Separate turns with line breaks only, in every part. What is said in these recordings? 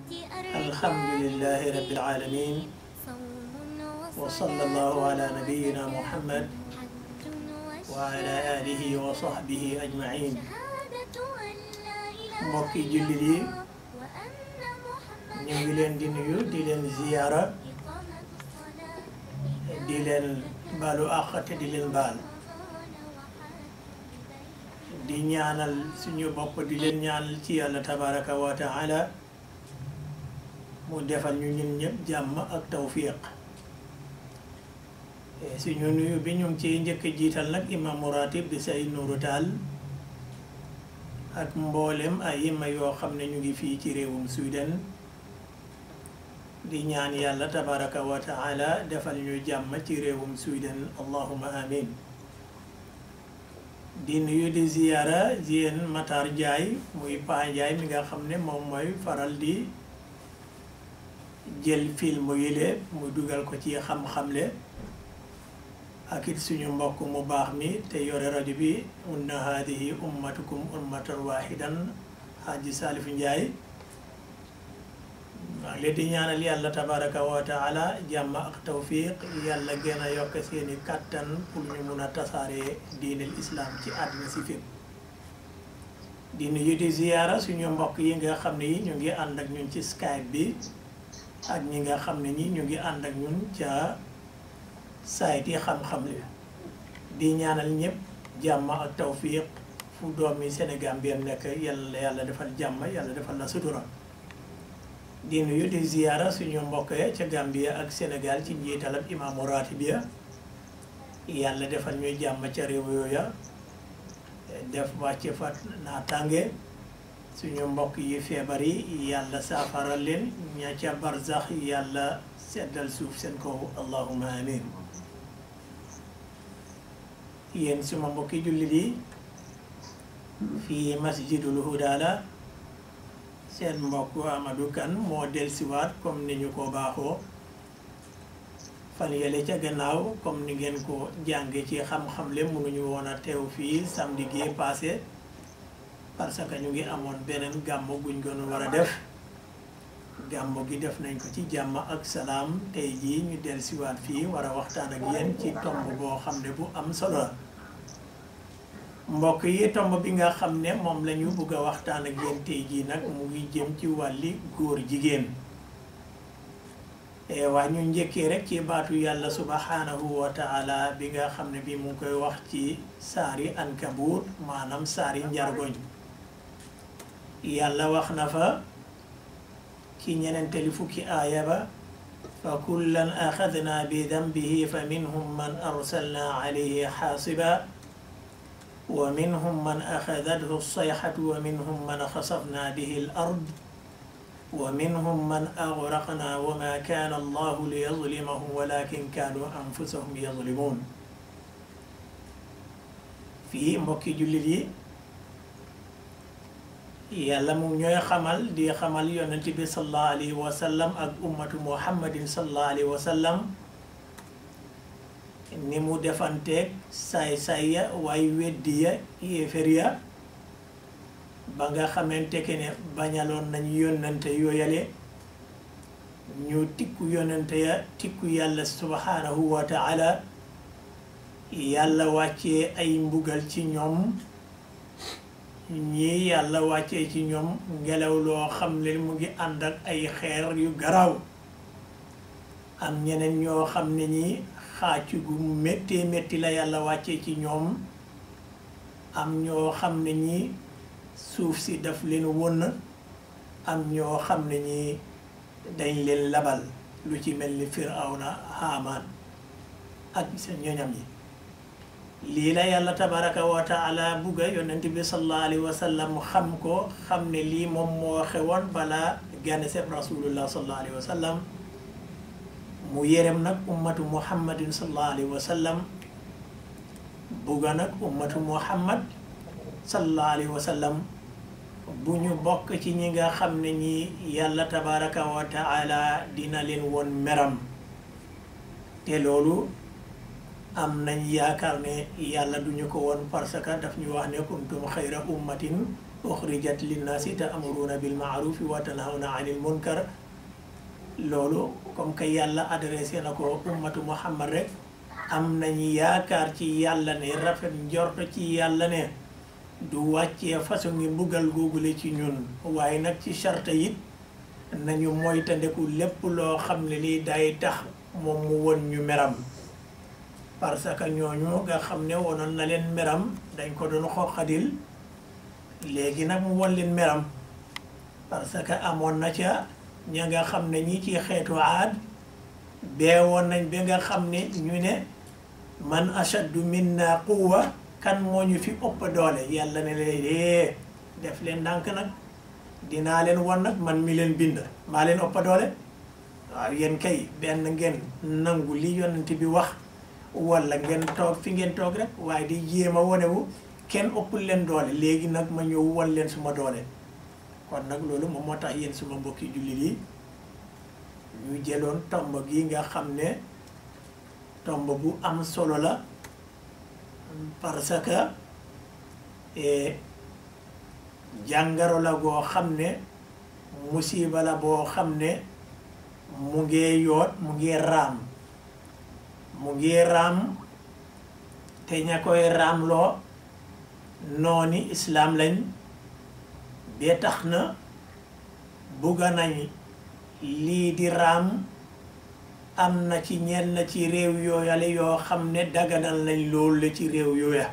الحمد لله رب العالمين وصلى الله على نبينا محمد وعلى آله وصحبه أجمعين mbokki jullit yi ñu ngi leen di nuyu di leen ziyaara di leen baalu àq te di leen baal di ñaanal suñu bopp di leen ñaanal ci yàlla tabaraka wa taala mu defal ñu ñun ñëpp jàmm ak tawfiq suñu nuyu bi ñu ngi ciy njëkk jiital nag imam ratib di say nuuru taal ak mboolem ay yima yoo xam ne ñu ngi fii ci réewum Sweden di ñaan yàlla tabaraka wa taala defal ñu jàmm ci réewum Sweden allahuma amin di nuyu di ziyaara yéen Matar Ndiaye muy Pa Ndiaye mi nga xam ne moom mooy faral di jël film yile mu dugal ko ci xam-xamle ak it suñu mbokk mu baax mi te yore rajo bi inna haadihi ummatukum ummatan wahidan Haji Salif Ndiaye maa ngi leen di ñaanal yàlla tabaraka wa taala jàmm ak tawfiq yàlla gën a yokk seeni kàttan pour ñu mun a tasaare diinal islam ci àddina si fépp di nuyu di ziyaara suñu mbokk yi nga xam ne yi ñu ngi ànd ak ñun ci skype bi ak ñi nga xam ne ñi ñu ngi ànd ak ñun ca sayt yi xam-xam li di ñaanal ñëpp jàmm ak tawfiq fu doomi Sénégal bi nekk yàlla yàlla defal jàmm yàlla defal la sutura di nuyu di ziyaara suñu mbokk ya ca Gambia ak Sénégal ci njiitalab imaamu ratibia yàlla defal ñuy jàmm ca réew yooya def wàcce fa naataange suñu mbokk yi feebar yi yàlla saafara leen ña ca barzax yàlla seddal suuf seen kaw allahuma amin yéen suma mbokki jullit yi fii masjidul hudaala seen mbokk Amadou Kane moo dellusiwaat comme ni ñu ko baaxoo fan yële ca gannaaw comme ni ngeen ko jànge ci xam-xam le mënuñu woon a teew fii samedi gi passé parce que ñu ngi amoon beneen gàmmu guñ gën war a def gàmmu gi def nañ ko ci jàmm ak salaam tey jii ñu dellusiwaat fii war a waxtaan ak yéen ci tomb boo xam ne bu am solo la mbokk yi tomb bi nga xam ne moom la ñu bëgg a waxtaan ak yéen tey jii nag mu ngi jëm ci wàlli góor jigéen waa ñu njëkkee rek ci baatu yàlla subhanahu wa taala bi nga xam ne bi mu ngi koy wax ci saari ankabut maanaam saari njargoñ yàlla wax na fa ci ñeneenteli fukki aaya ba fa kullan axadna bi dambihi fa minhum man arsalna alayhi xaasiba wa minhum man axadathu sayxatu wa minhum man xasafna bihi al ard wa minhum man agraqna wa ma kaana allahu liyazlimahum walakin kaanu anfusahum yazlimuun fii mbokki jullit yi yàlla mu ñooy xamal di xamal yonent bi sallallahu alayhi wa sallam ak ummatu muhammadin sallallahu alayhi wa sallam ni mu defanteeg saay-saay ya waaye weddi ya yéefér ya ba nga xamante ke ne bañaloon nañ yonante yooyale ñu tikku yonante ya tikku yàlla subhanahu wa taala yàlla wàccee ay mbugal ci ñoom ñii yàlla wàccee ci ñoom ngelaw loo xam ne mu ngi ànd ak ay xeer yu garaaw am ñeneen ñoo xam ne ñi xaacu gu méttee métti la yàlla wàccee ci ñoom am ñoo xam ne ñi suuf si daf leen won am ñoo xam ne ñi dañ leen labal lu ci mel ni firawna haamaan ak sa ñoñam yi lii la yàlla tabaraka wa taala bugga yonent bi sallallahu alayhi wa sallam xam ko xam ne lii moom moo xewoon balaa gane seb rasulullah sallallahu alayhi wa sallam mu yërëm nag ummatu muhammadin sallallahu alayhi wa sallam bugga nag ummatu muhammad sallallahu alayhi wa sallam bu ñu bokk ci ñi nga xam ne ñi yàlla tabaraka wa taala dina leen woon meram te loolu am nañ yaakaar ne yàlla duñu ko woon parce que daf ñu wax ne kuntum xayra ummatin uxrijat linnaasi ta'muruuna bil ma'rufi wa tanhawna anil munkar loolu comme que yàlla adressé na ko ummatu muhammad rek am nañu yaakaar ci yàlla ne rafet njort ci yàlla ne du wàccee façon ngi mbugal googule ci ñun waaye nag ci charte it nañu moytandeku lépp loo xam ne lii day tax moom mu won ñu meram parce que ñooñu nga xam ne wonoon na leen meram dañ ko doon xoqadil léegi nag mu won leen meram parce que amoon na ca ña nga xam ne ñi ci xeetu aad beewoon nañ ba nga xam ne ñu ne man ashaddu minna quwwa kan moo ñu fi ëpp doole yàlla ne leen def leen ndànk nag dinaa leen won nag man mi leen bind maa leen ëpp doole waaw yéen kay benn ngeen nangu li yonent bi wax wala ngeen toog fi ngeen toog rek waaye di jéem a wonewu kenn ëppul leen doole léegi nag ma ñëw won leen suma doole kon nag loolu moom moo tax yéen suma mbokki jullit yi ñu jëloon tomb gi nga xam ne tomb bu am solo la parce que jàngaro la goo xam ne musiba la boo xam ne mu ngee yoot mu ngee raam mu ngee raam te ña koy raamloo nooni islaam lañ bee tax na bugga nañ lii di raam am na ci ñenn ci réew yooyale yoo xam ne daganal nañ loolu la ci réew yooya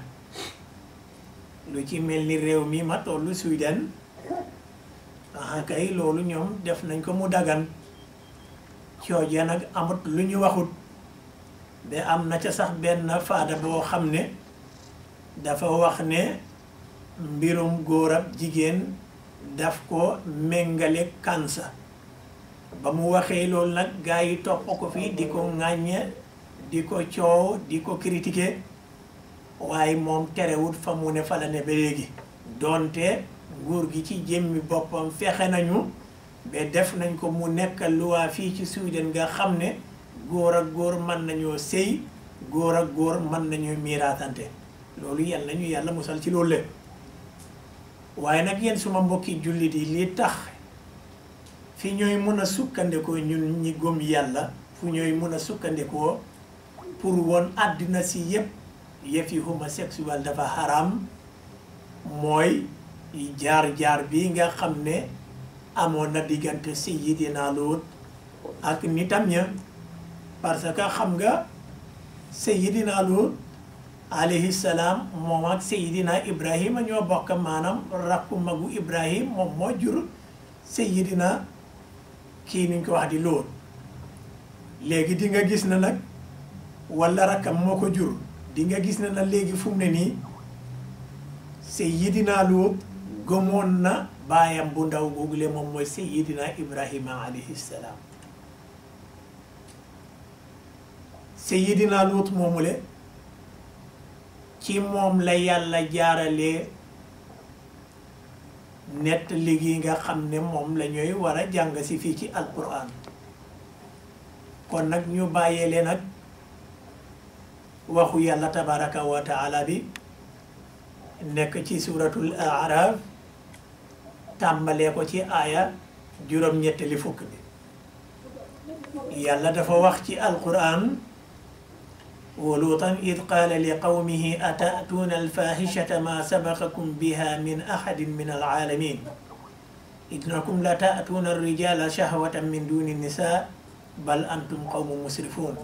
lu ci mel ni réew mi ma tollu Sweden ah kay loolu ñoom def nañ ko mu dagan cooje nag amut lu ñu waxut ba am na ca sax benn faada boo xam ne dafa wax ne mbirum góor ak jigéen daf ko méngale kansa ba mu waxee loolu nag gaa yi topp ko fii di ko ŋàññe di ko coow di ko critiquer waaye moom terewut fa mu ne fa la ne ba léegi doonte nguur gi ci jëmmi boppam fexe nañu ba def nañ ko mu nekk luwaa fii ci Sweden nga xam ne góor ak góor mën nañoo sëy góor ak góor mën nañoo miiraatante loolu yal nañu yàlla musal ci loolu lépp waaye nag yéen suma mbokki jullit yi li tax fi ñooy mën a sukkandikoo ñun ñi gëm yàlla fu ñooy mën a sukkandikoo pour woon àddina si yépp yëfi homosexuel dafa haram mooy jaar-jaar bi nga xam ne amoon na diggante Seydina Luut ak nitam ña parce que xam nga Seydina Luut alayhi salaam moom ak Seydina Ibrahima ñoo bokk maanaam rakku magu Ibrahim moom moo jur Seydina kii niñ ko wax di Luut léegi di nga gis na nag wala rakkam moo ko jur di nga gis na nag léegi fu mu ne nii Seydina Luut gëmoon na baayam bu ndaw googule moom mooy Seydina Ibrahima alayhi salaam Seydina Luut moomule ci moom la yàlla jaarale nett liggéey nga xam ne moom la ñooy war a jàng si fii ci alquran kon nag ñu bàyyee leen ak waxu yàlla tabaraka wa taala bi nekk ci suratul araf tàmbalee ko ci aaya juróom-ñettali fukk bi yàlla dafa wax ci alquran ولوطا إذ قال لقومه أتأتون الفاحشة ما سبقكم بها من أحد من العالمين إنكم لتأتون الرجال شهوة من دون النساء بل أنتم قوم مسرفون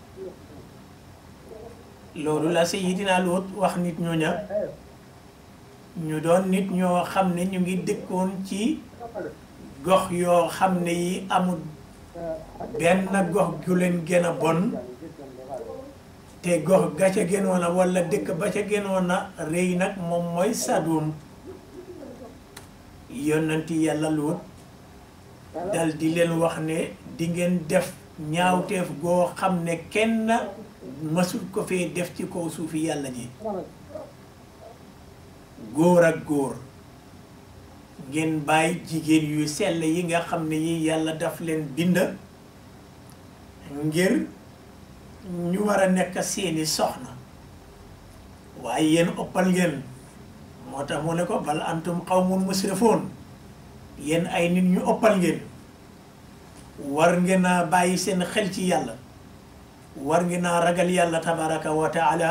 loolu la Seydina Luut wax nit ñooña ñu doon nit ñoo xam ne ñu ngi dëkkoon ci gox yoo xam ne yi amul benn gox gu leen gën a bon te gox ga ca gënoon a wala dëkk ba ca gënoon a rëy nag moom mooy Sadum yonanti yàlla Luut dal di leen wax ne di ngeen def ñaawteef goo xam ne kenn masul ko fee def ci kaw suufi yàlla ji góor ak góor ngeen bàyyi jigéen yu sell yi nga xam ne yi yàlla daf leen bind ngir ñu war a nekk seeni soxna waaye yéen ëppal ngeen moo moo tax mu ne ko bal antum qawmun musrifoon yéen ay nit ñu ëppal ngeen war ngeen a bàyyi seen xel ci yàlla war ngeen a ragal yàlla tabaraka wa taala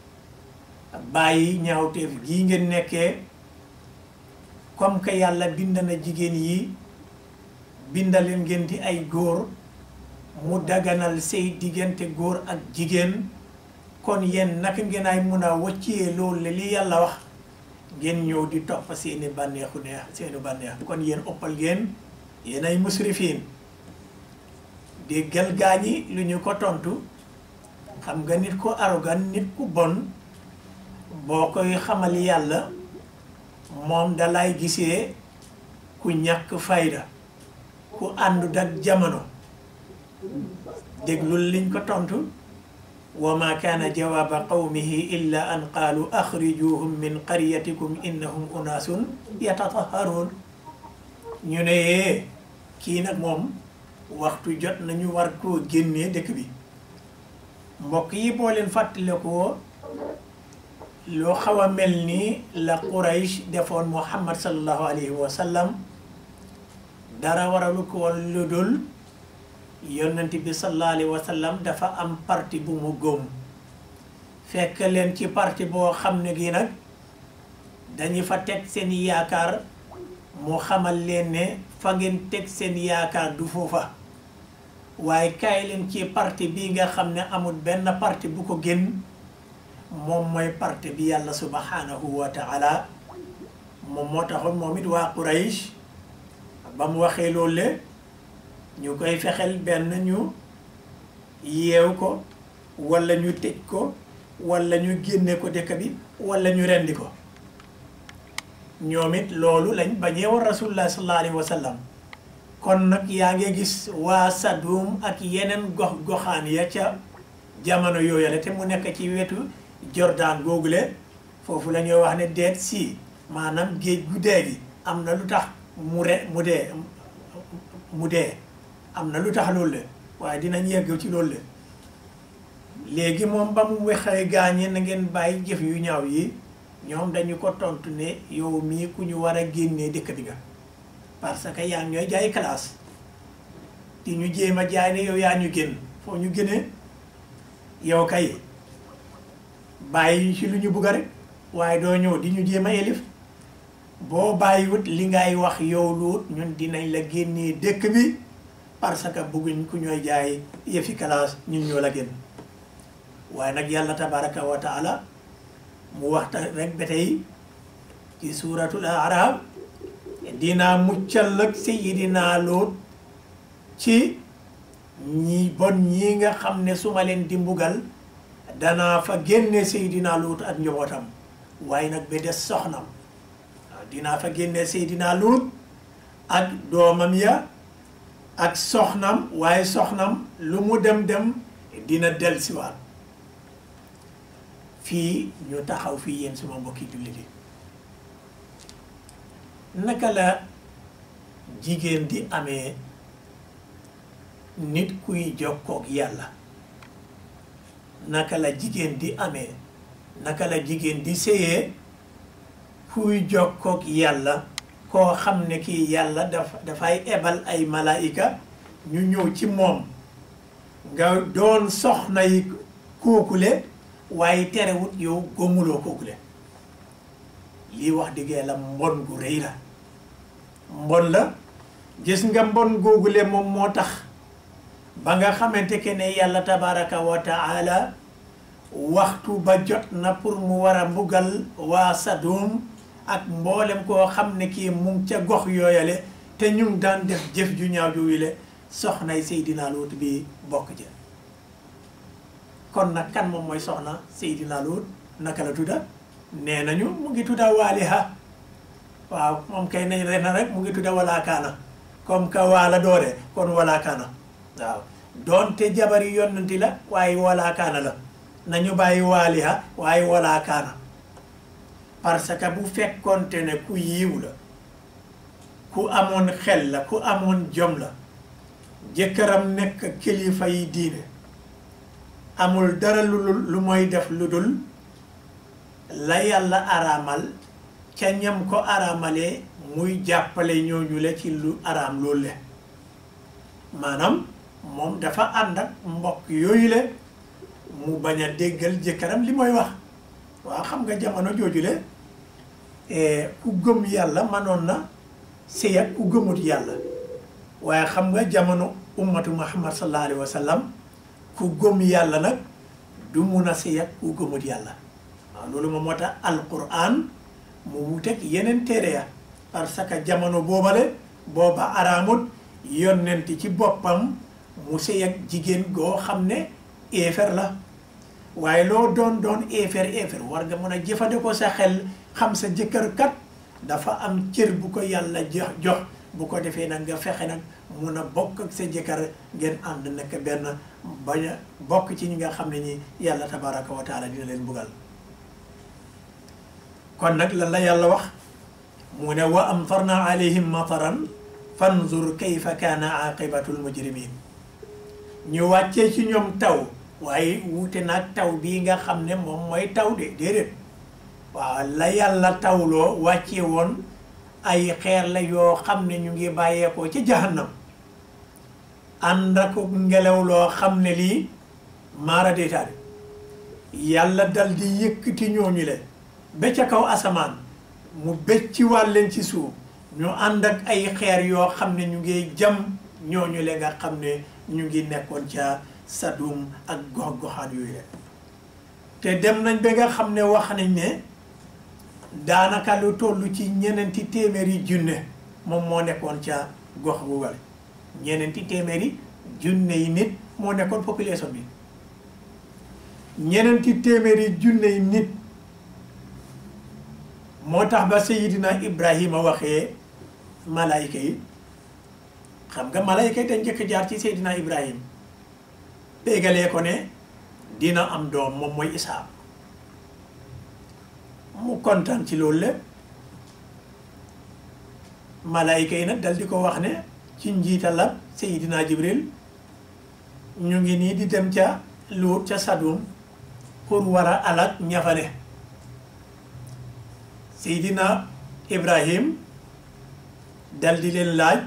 bàyyi ñaawteef gii ngeen nekkee comme que yàlla bind na jigéen yi bindaleen ngeen di ay góor mu daganal say diggante góor ak jigéen kon yéen naka ngeen ay mun a wàccee loolu li yàlla wax ngeen ñëw di topp seeni bànneexu neex seeni bànneex kon yéen ëppal ngeen yéen ay musrifiin déggal gaañi lu ñu ko tontu xam nga nit ku arrogant nit ku bon boo koy xamal yàlla moom dalay gisee ku ñàkk fayda ku àndut ak jamono déglul liñ ko tontu wa ma kaana jawaaba qawmihi illa an qaalu axrijuhum min qaryatikum innahum unaasun yatataharuun ñu ne yee kii nag moom waxtu jot nañu war koo génnee dëkk bi mbokk yi boo leen fàttalikoo loo xaw a mel ni la Quraysh defoon Muhammad sallallahu alayhi wa sallam dara waralu ko woon lu dul yonent bi sallallahu alayhi wa sallam dafa am parti bu mu góom fekk leen ci parti boo xam ne gi nag dañu fa teg seen yaakaar mu xamal leen ne fa ngeen teg seen yaakaar du foofa waaye kaay leen ci parti bi nga xam ne amul benn parti bu ko génn moom mooy parti bi yàlla subhanahu wa taala moom moo taxoon moom it waa Quraysh ba mu waxee loolu le ñu koy fexeel benn ñu yeew ko walla ñu tëj ko walla ñu génne ko dëkk bi walla ñu rendi ko ñoom it loolu lañ bañee war rasulullah sallallahu alayhi wa sallam kon nag yaa ngi gis waa Sadum ak yeneen gox goxaan ya ca jamono yooyale te mu nekk ci wetu Jordan googule foofu la ñuy wax ne deet si maanaam géej gu dee gi am na lu tax mu re mu dee mu dee am na lu tax loolu le waaye dinañ yegg ci loolu le léegi moom ba mu waxee gaañe na ngeen bàyyi jëf yu ñaaw yi ñoom dañu ko tontu ne yow mii ku ñu war a génnee dëkk bi nga parce que yaa ñooy jaay classe di ñu jéem a jaay ne yow yaa ñu génn foo ñu génnee yow kay bàyyi ci lu ñu bugg rek waaye doo ñëw di ñu jéem a élif boo bàyyiwut li ngay wax yow luut ñun dinañ la génnee dëkk bi parce que bëgguñ ku ñooy jaay yëfi classe ñun ñoo la génn waaye nag yàlla tabaraka wa taala mu waxta rek ba tey ci suuratul arab dinaa muccal nag sayidina Luut ci ñi bon ñi nga xam ne su ma leen di mbugal danaa fa génne sayidina Luut ak njabootam waaye nag ba des soxnam waaw dinaa fa génne sayidina Luut ak doomam ya ak soxnam waaye soxnam lu mu dem dem dina dellusiwaat fii ñu taxaw fii yéen suma mbokki jullit yi naka la jigéen di amee nit kuy jokkoog yàlla naka la jigéen di amee naka la jigéen di séyee kuy jokkoog yàlla koo xam ne kii yàlla dafa dafay ebal ay malaayika ñu ñëw ci moom nga doon soxna yi kookule waaye terewut yow gomuloo kookule lii wax dëgg yàlla mbon gu rëy la mbon la gis nga mbon googule moom moo tax ba nga xamante ke ne yàlla tabaraka wa taala waxtu ba jot na pour mu war a mbugal waa Sadum ak mboolem koo xam ne kii mu ngi ca gox yooyale te ñu ngi daan def jëf ju ñaaw ju wile soxnay Seydina Luut bi bokk ja kon nag kan moom mooy soxna Seydina Luut naka la tudda nee nañu mu ngi tudda Waaliha waaw moom kay nañ ren rek mu ngi tudda walaakaana comme que waala doore kon walaakaana waaw doonte jabari yonanti la waaye walaakaana la nañu bàyyi Waaliha waaye walaakaana parce que bu fekkonte ne ku yiw la ku amoon xel la ku amoon jom la jëkkëram nekk kilifa yi diine amul dara lu lu mooy def lu dul la yàlla araamal ca ñam ko araamalee muy jàppale ñooñu le ci lu araam loolu le maanaam moom dafa ànd ak mbokk yooyu le mu bañ a déggal jëkkëram li mooy wax waaw xam nga jamono jooju le ku gëm yàlla manoon na sëy ak ku gëmut yàlla waaye xam nga jamono ummatu muhammad sallallahu alayhi wa sallam ku gëm yàlla nag du mun a sëy ak ku gëmut yàlla waaw loolu moom moo tax alquran mu wuteeg yeneen téere ya parce que jamono boobale booba araamut yonent ci boppam mu sëy ak jigéen goo xam ne éefer la waaye loo doon doon éefer éefer war nga mën a jëfandikoo sa xel xam sa jëkkër kat dafa am cër bu ko yàlla jox jox bu ko defee nag nga fexe nag mun a bokk ak sa jëkkër ngeen ànd nekk benn bañ a bokk ci ñi nga xam ne ñi yàlla tabaraka wa taala dina leen buggal kon nag lan la yàlla wax mu ne wa amtarna alayhim mataran fanzur kayfa kaana aqibatul mujrimin ñu wàccee ci ñoom taw waaye wuute nag taw bii nga xam ne moom mooy taw de déedéet waaw la yàlla tawloo wàcce woon ay xeer la yoo xam ne ñu ngi bàyyeekoo ci jahannam ànd ak ngelaw loo xam ne lii maara déetaade yàlla dal di yëkkati ñooñu le ba ca kaw asamaan mu becci wàlleen ci suuf ñu ànd ak ay xeer yoo xam ne ñu ngi jam ñooñu le nga xam ne ñu ngi nekkoon ca Sadum ak gox-goxaan yooyu le te dem nañ ba nga xam ne wax nañ ne daanaka lu toll ci ñeneenti téeméeri junne moom moo nekkoon ca gox bu wale ñeneenti téeméeri junne yi nit moo nekkoon population bi ñeneenti téeméeri junne yi nit moo tax ba Seydina Ibrahima waxee malayka yi xam nga malayka yi dañ njëkk jaar ci Seydina Ibrahima bégalee ko ne dina am doom moom mooy Isaa mu kontaan ci loolu lépp malayka yi nag dal di ko wax ne ci njiitalab Seydina Jibril ñu ngi nii di dem ca Luut ca Sadum pour war a alak ñafane Seydina Ibrahim dal di leen laaj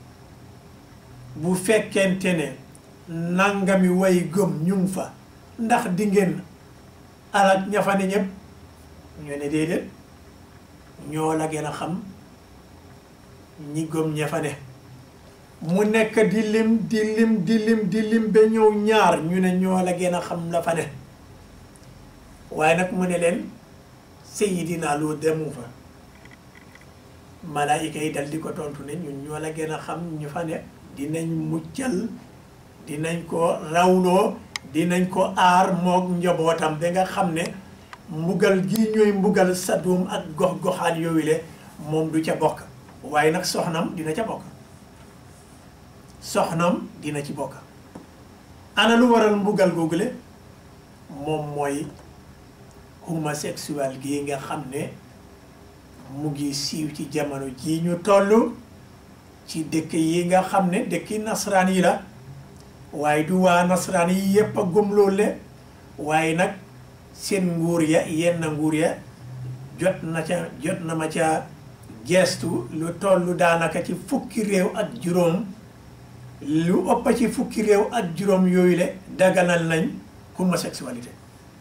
bu fekkente ne nangami way gëm ñu ngi fa ndax di ngeen alak ñafane ñëpp ñu ne déedéet ñoo la gën a xam ñi gëm ña fa ne mu nekk di lim di lim di lim di lim ba ñëw ñaar ñu ne ñoo la gën a xam la fa ne waaye nag mu ne leen Seydina Lu demu fa malaayika yi dal di ko tontu ne ñun ñoo la gën a xam ñu fa ne dinañ muccal dinañ ko rawloo dinañ ko aar moog njabootam ba nga xam ne mbugal gi ñooy mbugal Sadum ak gox-goxaan yooyu le moom du ca bokk waaye nag soxnam dina ca bokk soxnam dina ci bokk ana lu waral mbugal googule moom mooy homosexuel gi nga xam ne mu ngi siiw ci jamono ji ñu toll ci dëkk yi nga xam ne dëkki nasaraan yi la waaye du waa nasaraan yi yépp a gëm loolu le waaye nag seen nguur ya yenn nguur ya jot na ca jot na ma ca geestu lu tollu daanaka ci fukki réew ak juróom lu ëpp ci fukki réew ak juróom yooyu le daganal nañ homosexualité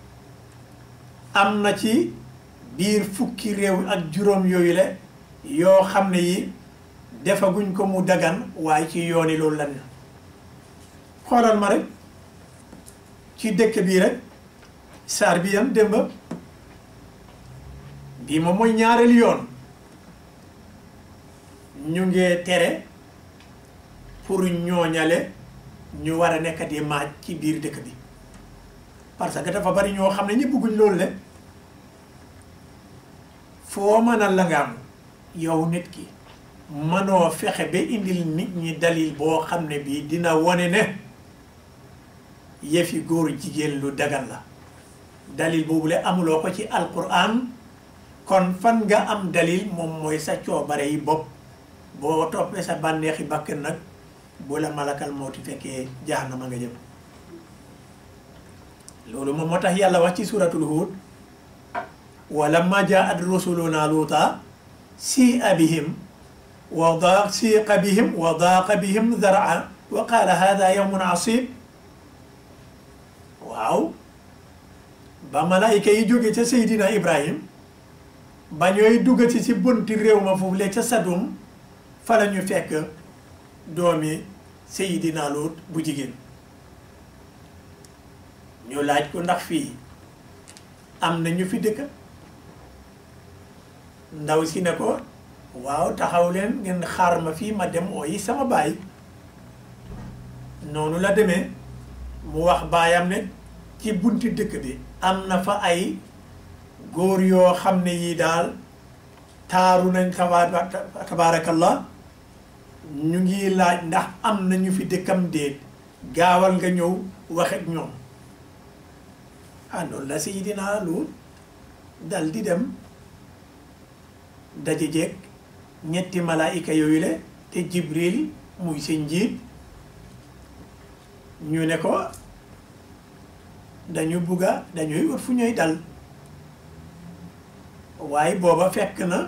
am na ci biir fukki réew ak juróom yooyu le yoo xam ne yi defaguñ ko mu dagan waaye ci yooni loolu lan xoolal ma rek ci dëkk bii rek saar bi yam démb bii moom mooy ñaareel yoon ñu ngee tere pour ñooñale ñu war a nekk di maaj ci biir dëkk bi parce que dafa bari ñoo xam ne ñi bëgguñ loolu le foo mën a langaam yow nit ki mënoo fexe ba indil nit ñi dalil boo xam ne bii dina wone ne yëfi góor jigéen lu dagan la dalil boobu le amuloo ko ci alquran kon fan nga am dalil moom mooy sa coobare yi bopp boo toppee sa bànneexi bakkan nag bu la malakal mawti fekkee jahannama nga jëm loolu moom moo tax yàlla wax ci suratul Hud ولما جاءت رسلنا لوطا سيء بهم وضاق سيق بهم وضاق بهم ذرعا وقال هذا يوم عصيب waaw ba malaayika yi jóge ca Seydina Ibrahim ba ñooy duggati ci bunti réew ma foofu le ca Sadum fa la ñu fekk doomi Seydina Luut bu jigéen ñu laaj ko ndax fii am na ñu fi dëkk ndaw si ne ko waaw taxaw leen ngeen xaar ma fii ma dem ooyi sama baay noonu la demee mu wax baayam ne ci bunti dëkk bi am na fa ay góor yoo xam ne yii daal taaru nañ tabaarakallah ñu ngi laaj ndax am na ñu fi dëkkam déet gaawal nga ñëw wax ak ñoom ah noonu la Seydina Luut dal di dem daje jeeg ñetti malaayika yooyu le te Jibril muy seen njiit ñu ne ko dañu bugga dañuy ut fu ñuy dal waaye booba fekk na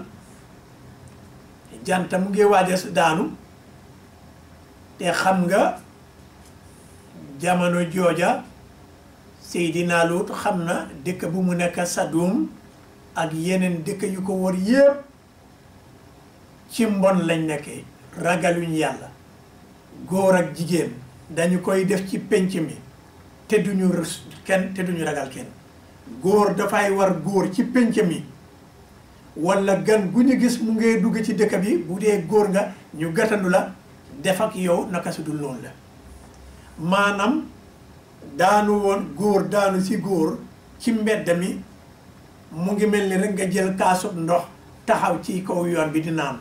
jant mu ngi waaj a daanu te xam nga jamono jooja Seydina Luut xam na dëkk bu mu nekk Sadum ak yeneen dëkk yu ko wër yépp ci mbon lañ nekkee ragaluñ yàlla góor ak jigéen dañu koy def ci penc mi te duñu rus kenn te duñu ragal kenn góor dafay war góor ci penc mi walla gan gu ñu gis mu ngee dugg ci dëkk bi bu dee góor nga ñu gàttandu la def ak yow naka su dul noonu la maanaam daanu woon góor daanu ci góor ci mbedd mi mu ngi mel ni rek nga jël kaasub ndox taxaw ci kaw yoon bi di naan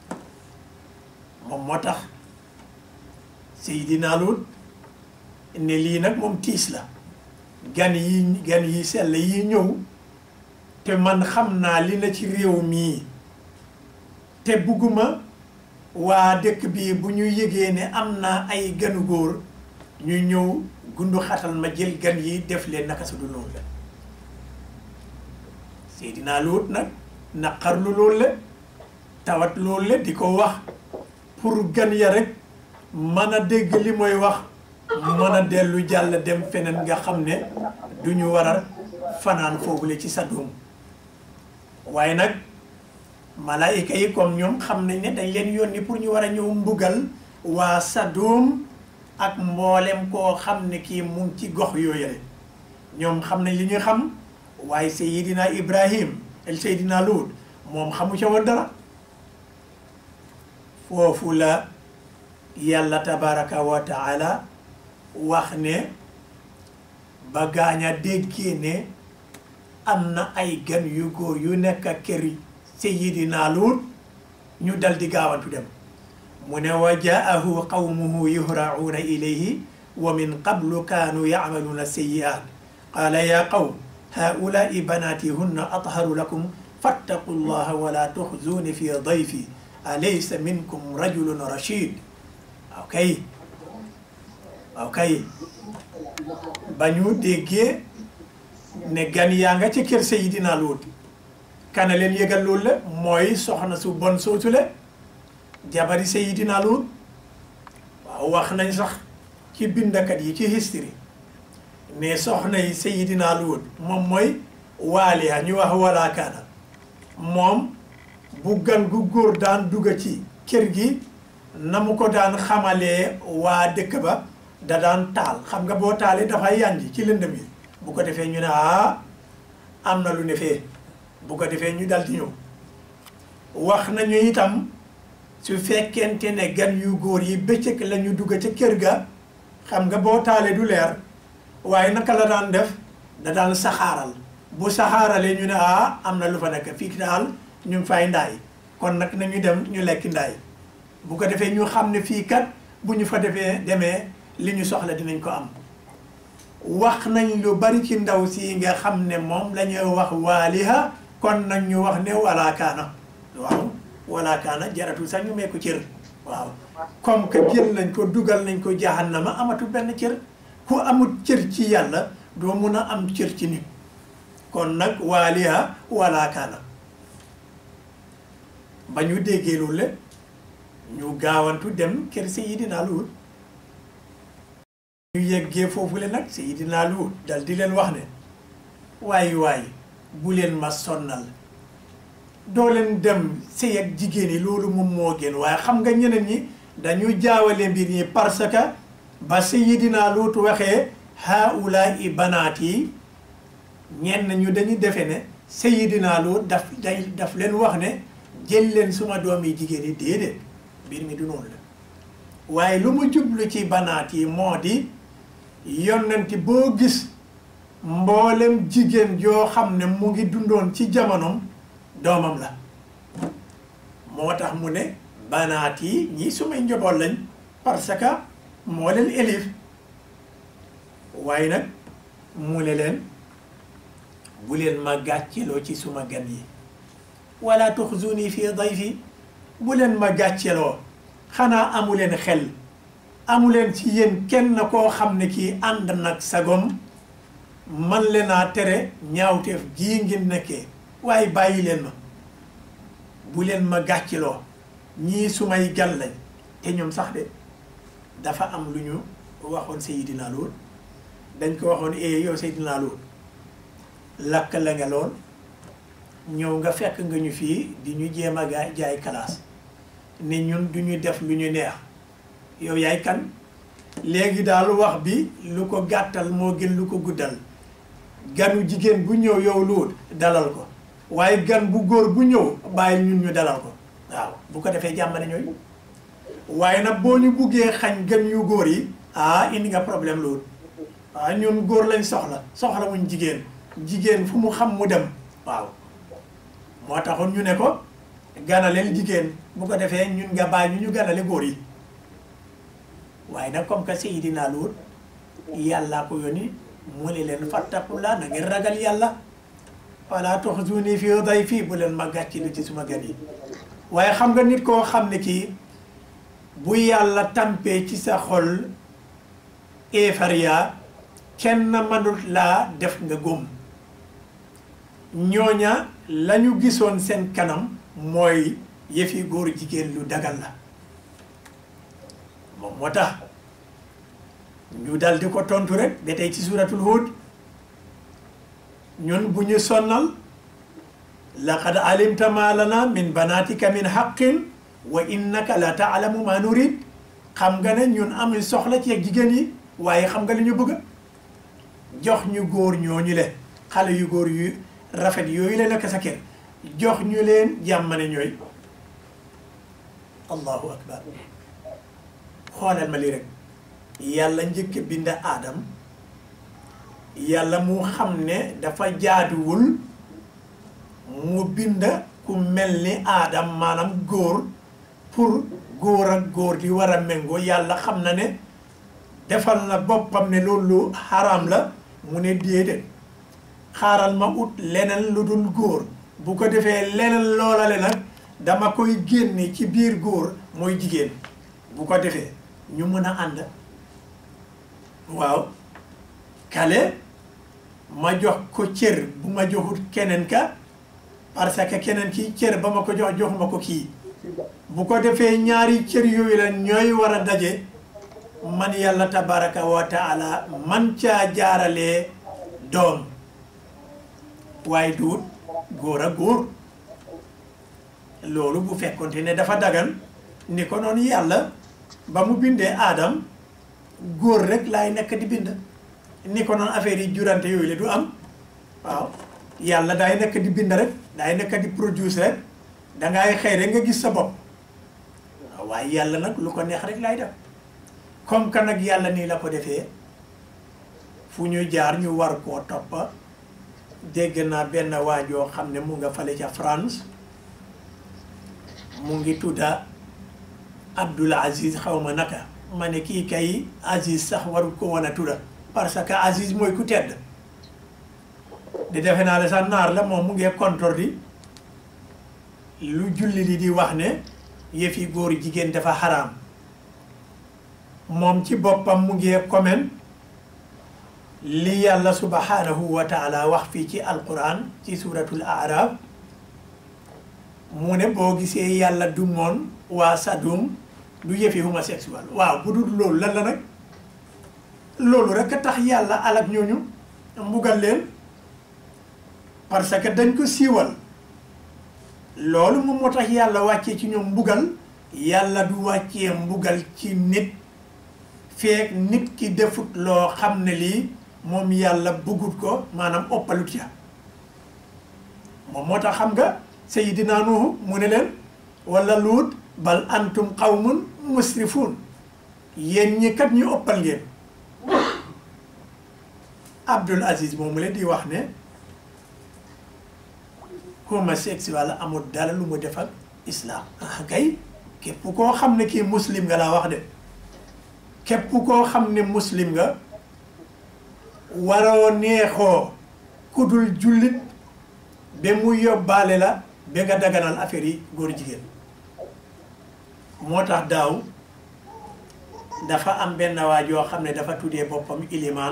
moom moo tax Seydina Luut ne lii nag moom tiis la gan yi gan yi sell yi ñëw te man xam naa li na ci réew mii te bugguma waa dëkk bi bu ñu yëgee ne am naa ay ganu góor ñu ñëw gundu xatal ma jël gan yi def leen naka su du loolu la Seydina Luut nag naqarlu loolu la tawat loolu la di ko wax pour gan ya rek mën a dégg li mooy wax mën a dellu jàll dem feneen nga xam ne du ñu war a fanaan foofule ci Sadum waaye nag malaayika yi comme ñoom xam nañ ne dañ leen yónni pour ñu war a ñëw mbugal waa Sadum ak mboolem koo xam ne kii mu ngi ci gox yooyu rek ñoom xam nañ li ñuy xam waaye Seydina Ibrahim el Seydina Luut moom xamu ca woon dara foofu la yàlla tabaraka wa taala wax ne ba gaaña déggee ne am na ay gan yu góor yu nekk kër Seydina Luut ñu dal di gaawantu dem mu ne wa jaahu qawmuhu yuhra'uuna ilayhi wa min qablu kaanu yacmaluuna sayyi'aat qaala yaa qawm haa'ulaa'i banaati hunna atharu lakum fattaqu llaha wala tuxzuuni fi dayfi alaysa minkum rajulun rashid waaw kay waaw kay ba ñu déggee ne gan yaa nga ci kër Seydina Luut kana leen yëgal loolu la mooy soxna su bon soosu la jabari Seydina Luut waaw wax nañ sax ci bindakat yi ci history ne soxna yi Seydina Luut moom mooy waaliya ñu wax wala kaana moom bu gan gu góor daan dugg ci kër gi na mu ko daan xamalee waa dëkk ba da daan taal xam nga boo taalee dafay yànji ci lëndëm yi bu ko defee ñu ne ah am na lu ne fee bu ko defee ñu dal di ñëw wax nañu itam su fekkente ne gan yu góor yi bëccëg la ñu dugg ca kër ga xam nga boo taalee du leer waaye naka la daan def da daan saxaaral bu saxaaralee ñu ne ah am na lu fa nekk fii daal ñu ngi fay ndaay kon nag nañu dem ñu lekk ndaay bu ko defee ñu xam ne fii kat bu ñu fa defee demee li ñu soxla dinañ ko am wax nañ lu bari ci ndaw si nga xam ne moom la ñuy wax waaliha kon nag ñu wax ne walaakaana waaw walaakaana jaratu sax ñu mee ko cër waaw comme que jël nañ ko dugal nañ ko jahannama amatu benn cër ku amut cër ci yàlla doo mun a am cër ci nit kon nag waaliha wala kaana ba ñu déggee loolu le ñu gaawantu dem kër Seydina Luut ñu yeggee foofu le nag Seydina Luut dal di leen wax ne waaye waaye bu leen ma sonnal doo leen dem sëy ak jigéen yi loolu moom moo gën waaye xam nga ñeneen ñi dañu jaawale mbir ñi parce que ba Seydina Luut waxee haulaai banaat yi ñenn ñu dañu defe ne Seydina Luut daf day daf leen wax ne jël leen suma doom yi jigéen yi déedéet mbir mi du noonu la waaye lu mu jublu ci banaat yi moo di yonenti boo gis mboolem jigéen joo xam ne mu ngi dundoon ci jamonom doomam la moo tax mu ne banaat yi ñii sumay njaboot lañ parce que moo leen élif waaye nag mu ne leen bu leen ma gàcceloo ci suma gan yi wala tuxzuni fi dayfi bu leen ma gàcceloo xanaa amu leen xel amu leen ci yéen kenn koo xam ne kii ànd nag sagom man leen a tere ñaawteef gii ngeen nekkee waaye bàyyi leen ma bu leen ma gàcciloo ñii sumay gan lañ te ñoom sax de dafa am lu ñu waxoon Seydina Luut dañ ko waxoon eh yow Seydina Luut lakk la nga lool ñëw nga fekk nga ñu fii di ñu jéem a gaay jaay kalaas ne ñun du ñu def lu ñu neex yow yaay kan léegi daal wax bi lu ko gàttal moo gën lu ko guddal ganu jigéen bu ñëw yow Luut dalal ko waaye gan bu góor bu ñëw bàyyi ñun ñu dalal ko waaw bu ko defee jàmm ne ñooy waaye nag boo ñu buggee xañ gan yu góor yi ah indi nga problème Luut waaw ñun góor lañ soxla soxla muñ jigéen jigéen fu mu xam mu dem waaw moo taxoon ñu ne ko ganaleel jigéen bu ko defee ñun nga bàyyi ñu ñu ganale góor yi waaye nag comme que Seydina Luut yàllaa ko yónni mu ne leen fattaqullaa na ngeen ragal yàlla wala tuxzuni fi dayfi bu leen ma gàcci lu ci suma gan yi waaye xam nga nit koo xam ne kii bu yàlla tampee ci sa xol eefariya kenn mënut laa def nga góom ñooña lañu gisoon seen kanam mooy yëfi góor jigéen lu dagal la moom moo tax ñu dal di ko tontu rek ba tey ci suratul Hud ñun bu ñu sonnal laqad alimta ma lana min banatika min haqqin wa innaka la taalamu ma nurid xam nga ne ñun amuñ soxla ci ak jigéen yi waaye xam nga li ñu bëgg jox ñu góor ñooñu le xale yu góor yu rafet yooyu la nekk sa kër jox ñu leen jàmmane ñooy allahu akbar xoolal ma lii rek yàlla njëkk bind aadam yàlla mu xam ne dafa jaaduwul mu bind ku mel ni aadam maanaam góor pour góor ak góor di war a méngoo yàlla xam na ne defal na boppam ne loolu xaraam la mu ne déedéet xaaral ma ut leneen lu dul góor bu ko defee leneen loolale nag dama koy génne ci biir góor mooy jigéen bu ko defee ñu mën a ànd waaw kale ma jox ko cër bu ma joxut keneen ka parce que keneen ki cër ba ma ko jox joxuma ko kii bu ko defee ñaari cër yooyu la ñooy war a daje man yàlla tabaraka wa taala man caa jaaralee doom waaye duut góor a góor loolu bu fekkonte ne dafa dagan ni ko noonu yàlla ba mu bindee aadam góor rek laay nekk di bind ni ko noonu affaire yi jurante yooyu la du am waaw yàlla daay nekk di bind rek daay nekk di produce rek dangay xëy rek nga gis sa bopp waaye yàlla nag lu ko neex rek laay def comme que nag yàlla nii la ko defee fu ñu jaar ñu war koo toppa dégg naa benn waajoo xam ne mu nga fale ca France mu ngi tudda Abdoul Aziz xaw ma naka ma ne kii kay Aziz sax warul ko woon a tudda parce que Aziz mooy ku tedd di defe naa la sax naar la moom mu ngi kontor di lu julli li di wax ne yëfi góor jigéen dafa xaraam moom ci boppam mu ngi comment li yàlla subhanahu wa taala wax fii ci alquran ci suratul araf mu ne boo gisee yàlla du moon waa sadum du yëfi homosexuel waaw bu dul loolu lan la nag loolu rek a tax yàlla alak ñooñu mbugal leen parce que dañ ko siiwal loolu moom moo tax yàlla wàccee ci ñoom mbugal yàlla du wàccee mbugal ci nit feek nit ki defut loo xam ne lii moom yàlla bëggut ko maanaam oppalut ya moom moo tax xam nga sayidina Nuhu mu ne leen wala luut bal antum qawmun musrifun yéen ñi kat ñu oppal ngeen Abdul Aziz moomu leen di wax ne homosexuel amul dara lu mu def ak islam ah kay képp koo xam ne kii muslim nga laa wax de képp koo xam ne muslim nga waroo neexoo ku dul jullit ba mu yóbbaale la ba nga daganal affaire yi góor jigéen moo tax daaw dafa am benn waaj yoo xam ne dafa tuddee boppam ilimaan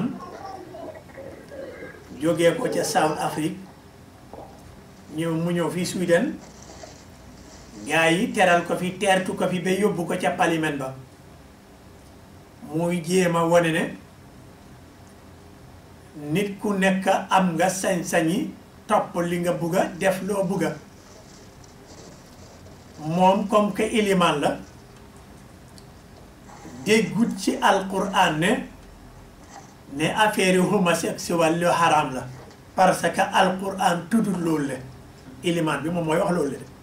jógee ko ca South Afrique ñëw mu ñëw fii Sweden gaa yi teral ko fi teertu ko fi ba yóbbu ko ca parlement ba muy jéem a wane ne nit ku nekk am nga sañ-sañi topp li nga bugga def loo bugga moom comme que ilimaan la déggut ci alquran ne ne affaire homosexuel lu haram la parce que alquran tuddul loolu le ilimaan bi moom mooy wax loolu le de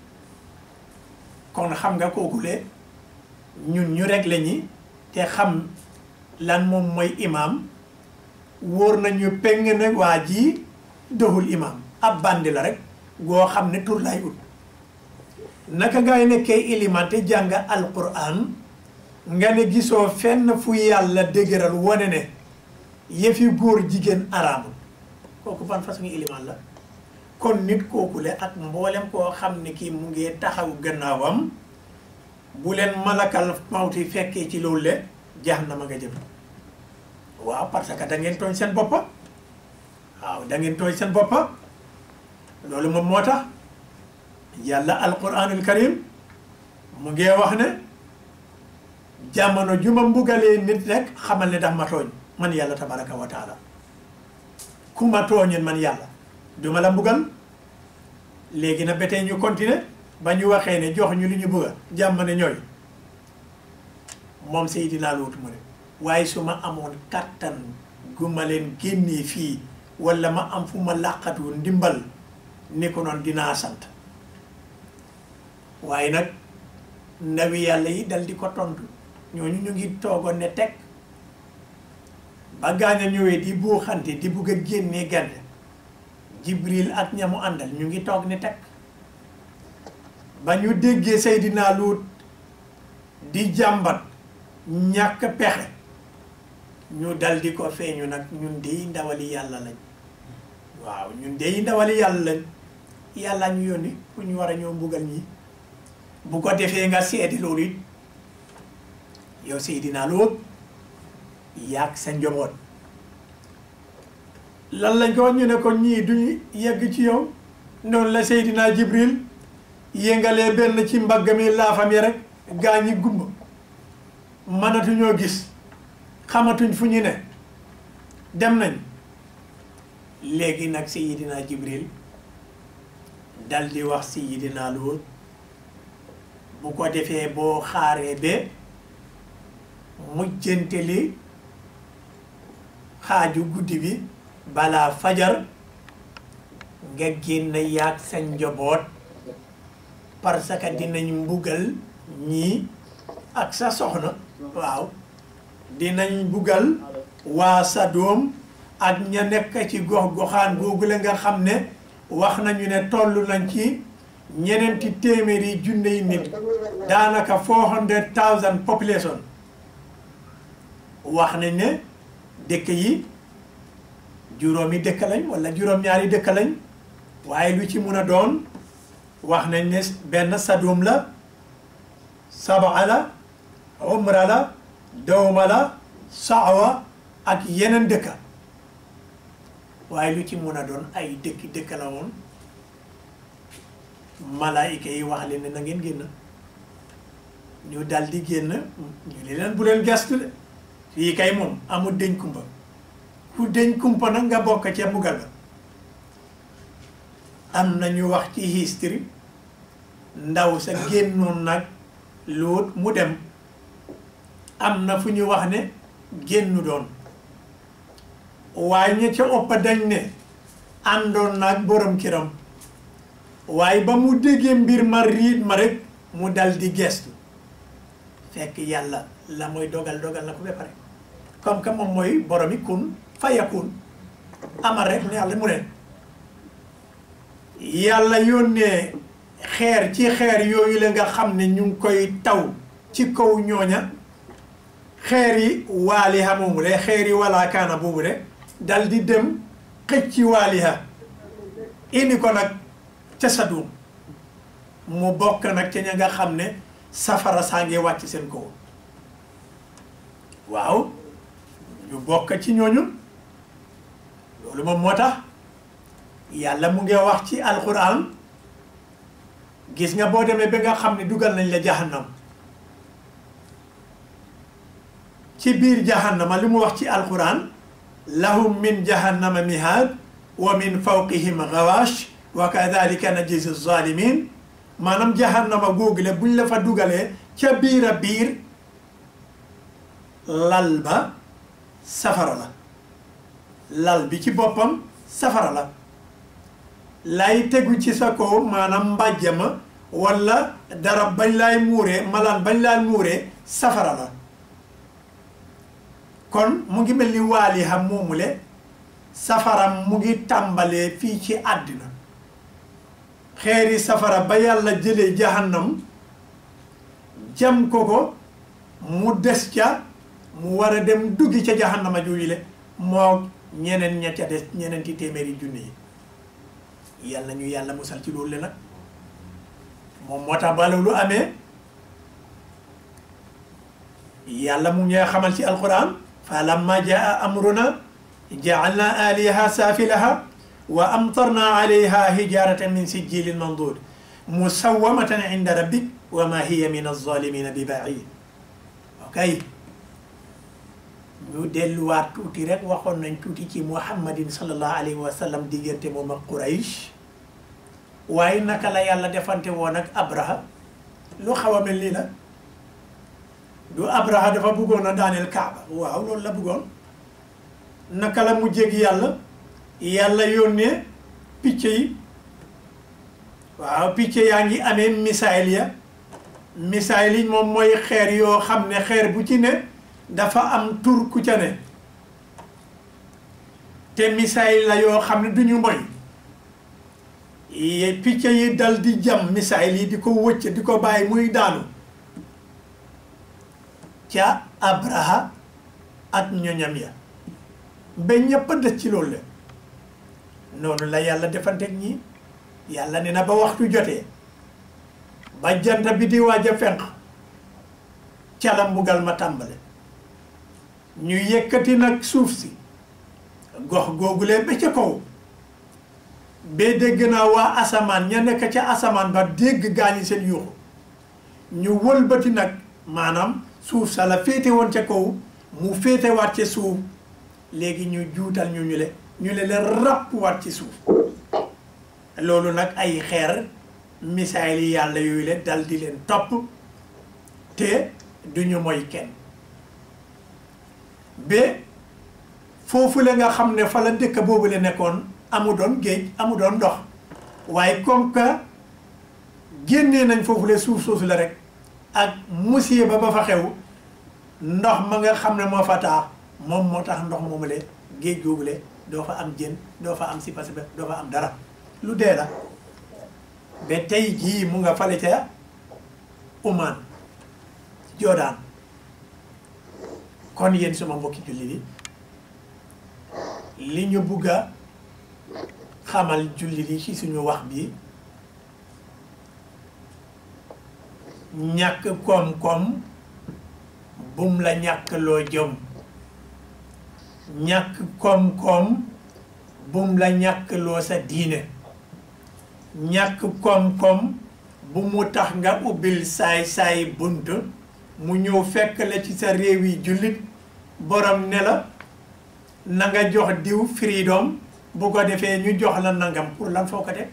kon xam nga kooku le ñun ñu rek la ñi te xam lan moom mooy imaam wóor nañu peng ne waa ji doxul imaam ab bandi la rek goo xam ne tur lay ut naka ngay nekkee ilimaan te jàng alquran nga ne gisoo fenn fu yàlla dëgëral wane ne yëfi góor jigéen araamul kooku ban façon ilimaan la kon nit kooku le ak mboolem koo xam ne kii mu ngi taxaw gannaawam bu leen malakal mawti fekkee ci loolu le jahannama nga jëm waaw parce que da ngeen tooñ seen boppa waaw da ngeen tooñ seen boppa loolu moom moo tax yàlla alquranul karim mu ngi wax ne jamono ju ma mbugalee nit rek xamal ne daf ma tooñ man yàlla tabaraka wa taala ku ma tooñeen man yàlla duma la mbugal léegi na ba tey ñu continuer ba ñu waxee ne jox ñu li ñu bëgga jàmm ne ñooy moom Seydina Luut mu ne waaye su ma amoon kàttan gu ma leen génnee fii wala ma am fu ma làqatu ndimbal ni ko noonu dinaa sant waaye nag ndawi yàlla yi dal di ko tontu ñooñu ñu ngi toogoon ne teg ba gaañ a ñëwee di buuxante di bugg a génnee gante jibril ak ñamu àndal ñu ngi toog ne teg ba ñu déggee Seydina Luut di jàmbat ñàkk pexe ñu dal di ko feeñu nag ñun dey ndawali yàlla lañ waaw ñun dey ndawali yàlla lañ yàlla ñu yónni pour ñu war a ñoo mbugal ñi bu ko defee nga seeti loolu it yow Seydina Luut yàgg sa njaboot lan lañ ko wax ñu ne ko ñii duñu yegg ci yow noonu la Seydina Jibril yëngalee benn ci mbagg mi laafam yi rek gaa ñi gumba mënatuñoo gis xamatuñ fu ñu ne dem nañ léegi nag Seydina Jibril dal di wax Seydina Luut bu ko defee boo xaaree ba mujjanteli xaaju guddi bi balaa fajar nga génn yaag sa njaboot parce que dinañ mbugal ñii ak sa soxna waaw dinañ mbugal waa sa doom ak ña nekk ci gox goxaan googu la nga xam ne wax nañu ne toll nañ ci ñeneenti téeméeri junne yi nit daanaka four hundred thousand population wax nañ ne dëkk yi juróomi dëkk lañ wala juróom-ñaari dëkk lañ waaye lu ci mun a doon wax nañ ne benn sadum la sabaa la umra la dawma la saawa ak yeneen dëkka waaye lu ci mun a doon ay dëkki dëkk la woon malaayika yi wax leen ne na ngeen génn ñu dal di génn ñu ne leen bu leen gestu de fii kay moom amul deñ kumpa ku deñ kumpa nag nga bokk ca mbugal ga am na ñu wax ci history ndaw sa génnoon nag luut mu dem am na fu ñu wax ne génnu doon waaye ña ca ëpp dañ ne àndoon nag borom kiram waaye ba mu déggee mbir ma riit ma rek mu dal di gestu fekk yàlla la mooy dogal dogal na ko ba pare comme que moom mooy boromi kun fayakun amal rek ne yàlla mu ne yàlla yónnee xeer ci xeer yooyu la nga xam ne ñu ngi koy taw ci kaw ñooña xeer yi waaliha moomu le xeer yi wala kaana boobu de dal di dem xëj ci waaliha indi ko nag ca Sadum mu bokk nag ca ña nga xam ne safara saa ngi wàcc seen kaw waaw ñu bokk ci ñooñu loolu moom moo tax yàlla mu ngi wax ci alquran gis nga boo demee ba nga xam ne dugal nañ la jahannam ci biir jahannama li mu wax ci alquran lahum min jahannama mihaad wa min fawqihim gawash wa kadalika najzi zalimin maanaam jahannama googule buñ la fa dugalee ca biir a biir lal ba safara la lal bi ci boppam safara la lay tegu ci sa kaw maanaam mbàjjama walla dara bañ laay muuree malaan bañ laay muuree safara la kon mu ngi mel ni waali xam moomule safara mu ngi tàmbalee fii ci àddina xeeri safara ba yàlla jëlee jahannam jam ko ko mu des ca mu war a dem duggi ca jahannama jooju le moo ñeneen ña ca des ñeneen ti téeméeri junni yi yàlla ñu yàlla musal ci loolu le nag moom moo tax ba loolu amee yàlla mu ngi xamal ci alquran fa lamma jaa amruna jaalna aliha saafilaha wa amtarna alayha hijaratan min sijilin mandud musawamatan inda rabbik wa ma hiya min alzalimina bi baid ok ñu delluwaat tuuti rek waxoon nañ tuuti ci muhammadin sallallahu alayhi wa sallam diggante moom ak quraish waaye naka la yàlla defante woon ak abraha lu xaw a mel nii la du abraha dafa bëggoon a daaneel kaaba waaw loolu la bëggoon naka la mu jég yàlla yàlla yónnee picc yi waaw picc yaa ngi amee misaayil ya misaayil yi moom mooy xeer yoo xam ne xeer bu ci ne dafa am tur ku ca ne te misaayil la yoo xam ne duñu moy picc yi dal di jam misaayil yi di ko wëcc di ko bàyyi muy daanu ca abraha ak ñoñam ya ba ñëpp dëj ci loolu la noonu la yàlla defanteeg ñi yàlla ne na ba waxtu jotee ba jant bi di waaj a fenq ca la mbugal ma tàmbale ñu yëkkati nag suuf si gox googulee ba ca kaw ba dégg naa waa asamaan ña nekk ca asamaan ba dégg gaañi seen yuuxu ñu wëlbati nag maanaam suuf sa la féete woon ca kaw mu féetewaat ca suuf léegi ñu juutal ñu ñu le ñu le leen ràppwaat ci suuf loolu nag ay xeer misaayil yi yàlla yooyu le dal di leen topp te duñu moy kenn ba foofu la nga xam ne fa la dëkk boobu la nekkoon amu doon géej amu doon ndox waaye comme que génnee nañ foofu la suuf soosu la rek ak musiba ba fa xew ndox ma nga xam ne moo fa taax moom moo tax ndox moomu le géej googu le doo fa am jën doo fa am sipa sipa doo fa am dara lu dee la ba tey jii mu nga fale ca Oman Jordan kon yéen suma mbokki julli yi li ñu bugg a xamal julli yi ci suñu wax bi ñàkk koom-koom bum la ñàkk loo jëm ñàkk koom-koom bum la ñàkk loo sa diine ñàkk koom-koom bu mu tax nga ubbil saay-saay bunt mu ñëw fekk la ci sa réew yi jullit borom ne la na nga jox diw freedom bu ko defee ñu jox la nangam pour lan foo ko teg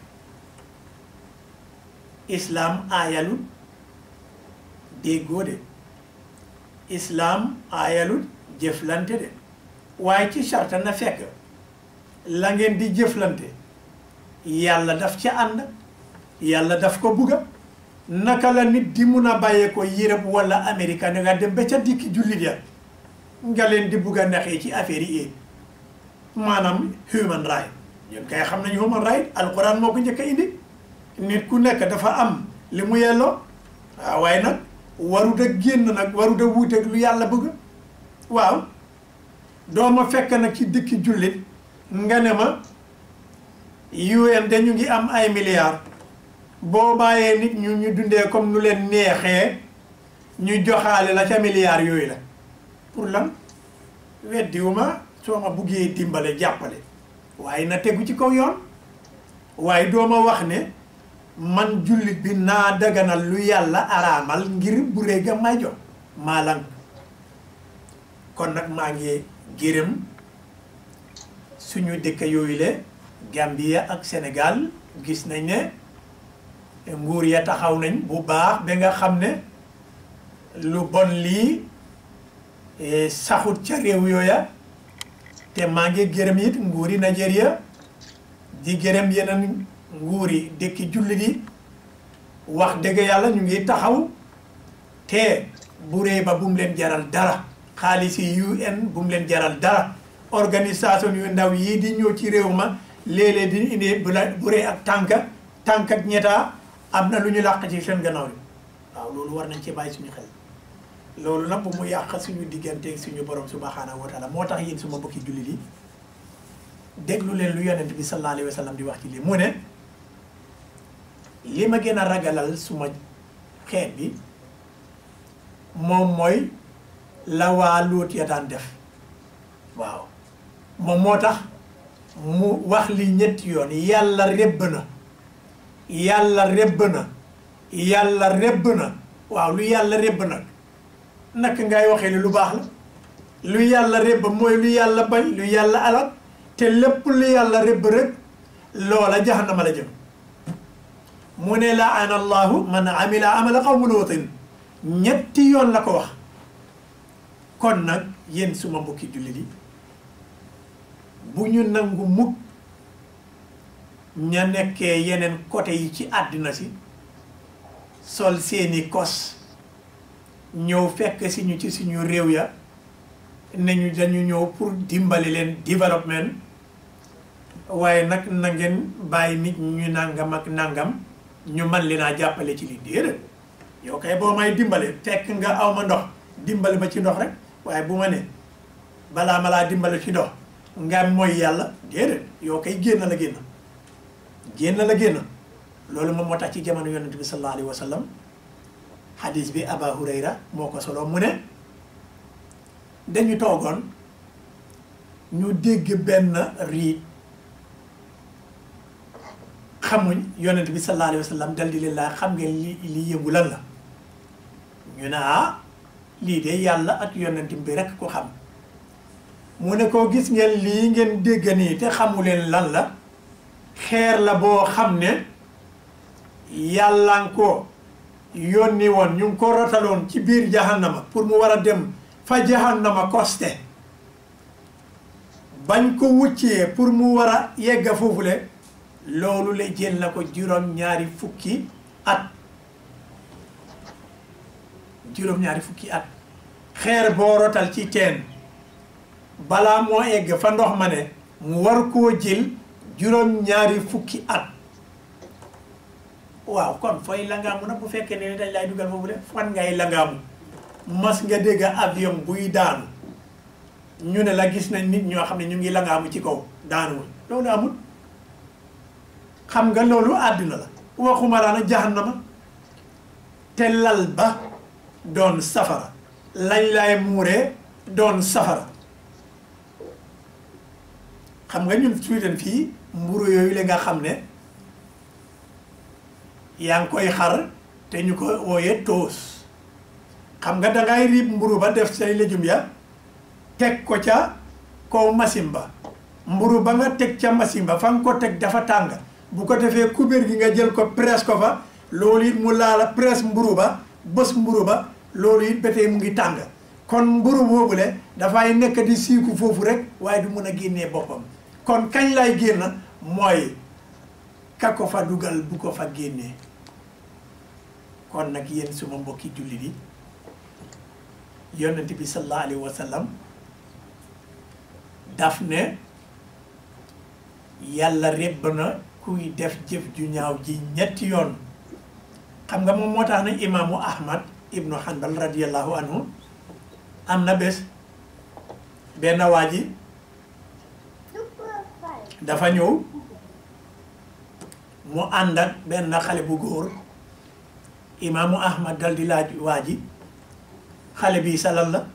islaam aayalul déggoo de islaam aayalul jëflante de waaye ci sarta na fekk la ngeen di jëflante yàlla daf ca ànd yàlla daf ko bugga naka la nit di mun a bàyyee ko Europe wala Amérique ne nga dem ba ca dikki jullit ya nga leen di bugg a naxee ci affaire yi maanaam human right ñun kay xam nañu human right alquran moo ko njëkk a indi nit ku nekk dafa am li mu yelloo waaw waaye nag warut a génn nag warut a wuuteeg lu yàlla bëgg waaw doo ma fekk nag ci dikki jullit nga ne ma UN dañu ngi am ay milliards boo bàyyee nit ñu ñu dundee comme nu leen neexee ñu joxaale la ca milliards yooyu la pour lan weddiwuma soo ma buggee dimbale jàppale waaye na tegu ci kaw yoon waaye doo ma wax ne man jullit bi naa daganal lu yàlla araamal ngir bu réega may jox maa lan kon nag maa ngi gërëm suñu dëkk yooyu le Gambia ak Sénégal gis nañ ne nguur ya taxaw nañ bu baax ba nga xam ne lu bon lii saxut ca réew yooya te maa ngi gërëm it nguuri Nigeria di gërëm yeneen nguuri dëkki jullit yi wax dëgg yàlla ñu ngi taxaw te bu rëy ba bu mu leen jaral dara xaalis yi UN bu mu leen jaral dara organisation yu ndaw yii di ñëw ci réew ma léeg-léeg di indi bu la bu rëy ak tànk tànk ak ñetta am na lu ñu làq ci seen gannaaw yi waaw loolu war nañ ci bàyyi suñu xel loolu nag bu mu yàq suñu digganteeg suñu borom subhanahu wa taala moo tax yéen suma bokki jullit yi déglu leen lu yonent bi sallallahu alayhi wa sallam di wax ci lii mu ne li ma gën a ragalal suma xeet bi moom mooy la waa Luut ya daan def waaw moom moo tax mu wax li ñetti yoon yàlla rebb na yàlla rebb na yàlla rebb na waaw lu yàlla rebb nag naka ngay waxee ni lu baax la lu yàlla rebb mooy lu yàlla bañ lu yàlla alal te lépp lu yàlla rebb rek loola jahannama la jëm mu ne laana allahu man amila amala qawmu luutin ñetti yoon la ko wax kon nag yéen suma mbokki jullit yi bu ñu nangu mukk ña nekkee yeneen côté yi ci àddina si sol seeni kos ñëw fekk si ñu ci suñu réew ya ne ñu dañu ñëw pour dimbali leen développement waaye nag na ngeen bàyyi nit ñu nangam ak nangam ñu man li naa jàppale ci li déedéet yow kay boo may dimbale fekk nga aw ma ndox dimbali ma ci ndox rek waaye bu ma ne balaa ma laa dimbale ci ndox nga mooy yàlla déedéet yow kay génn la génn génn la génn loolu moom moo tax ci jamono yonent bi sallallahu alayhi wa sallam hadis bi Aba Hurayra moo ko solo mu ne dañu toogoon ñu dégg benn riit xamuñ yonent bi sallallahu alayhi wa sallam dal di leen laa xam ngeen li li yëngu lan la ñu ne ah lii de yàlla ak yonent bi rek ko xam mu ne ko gis ngeen lii ngeen dégg nii te xamu leen lan la xeer la boo xam ne yàlla ko yónni woon ñu ngi ko rotaloon ci biir jahannama pour mu war a dem fa jahannama koste bañ ko wuccee pour mu war a yegga foofule loolu la jël na ko juróom-ñaari fukki at juróom-ñaari fukki at xeer boo rotal ci teen balaa moo egg fa ndox ma ne mu war koo jël juróom-ñaari fukki at waaw kon fooy langaamu nag bu fekkee ne dañ lay dugal foofu de fan ngay langaamu mas nga dégg avion buy daanu ñu ne la gis nañ nit ñoo xam ne ñu ngi langaamu ci kaw daanuwul loolu amul xam nga loolu àddina la waxuma laa na jahannama te lal ba doon safara lañ lay muuree doon safara xam nga ñun Sweden fii mburu yooyu la nga xam ne yaa ngi koy xar te ñu ko wooyee toos xam nga dangay riib mburu ba def say légumes ya teg ko ca kaw machine ba mburu ba nga teg ca machine ba fa nga ko teg dafa tàng bu ko defee kubéer gi nga jël ko presse ko fa loolu it mu laala presse mburu ba bës mburu ba loolu it ba tey mu ngi tàng kon mburu boobule dafay nekk di siiku foofu rek waaye du mun a génnee boppam kon kañ lay génn mooy ka ko fa dugal bu ko fa génnee kon nag yéen suma mbokki jullit yi yonent bi sallallahu alayhi wa sallam daf ne yàlla rebb na kuy def jëf ju ñaaw ji ñetti yoon xam nga moom moo tax ne imaamu ahmad ibnu hanbal radiallahu anhu am na bés benn waa ji dafa ñëw mu ànd ak benn xale bu góor imaamu ahmad dal di laaj waa ji xale bi salal la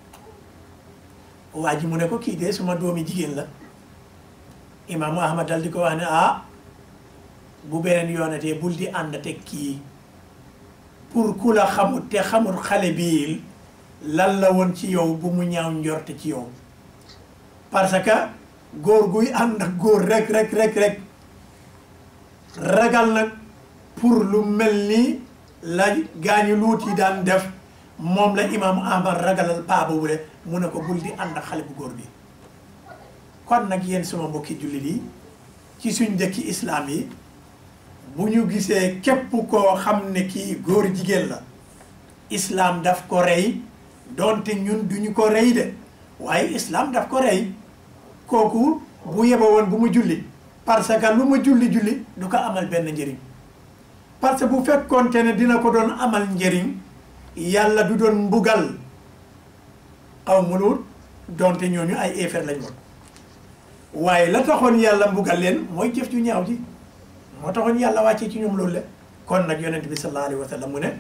waa ji mu ne ko kii de suma doomi jigéen la imaamu ahmad dal di ko wax ne ah bu beneen yoonatee bul di ànd teg kii pour ku la xamut te xamut xale bii lan la woon ci yow bu mu ñaaw njorte ci yow parce que góor guy ànd ak góor rek rek rek rek ragal nag pour lu mel ni la gaañu luut yi daan def moom la imaamu ahmad ragalal paa boobu de mu ne ko bul di ànd ak xale bu góor bi kon nag yéen suma mbokki jullit yi ci suñ dëkki islaam yi bu ñu gisee képp koo xam ne kii góor jigéen la islaam daf ko rey doonte ñun duñu ko rey de waaye islaam daf ko rey kooku bu yeba woon bu mu julli parce que lu mu julli julli du ko amal benn njëriñ parce que bu fekkoonte ne dina ko doon amal njëriñ yàlla du doon mbugal xaw mu luut doonte ñooñu ay effet lañ woon waaye la taxoon yàlla mbugal leen mooy jëf ju ñaaw ji moo taxoon yàlla wàccee ci ñoom loolu le kon nag yonent bi sallallahu alayhi wa sallam mu ne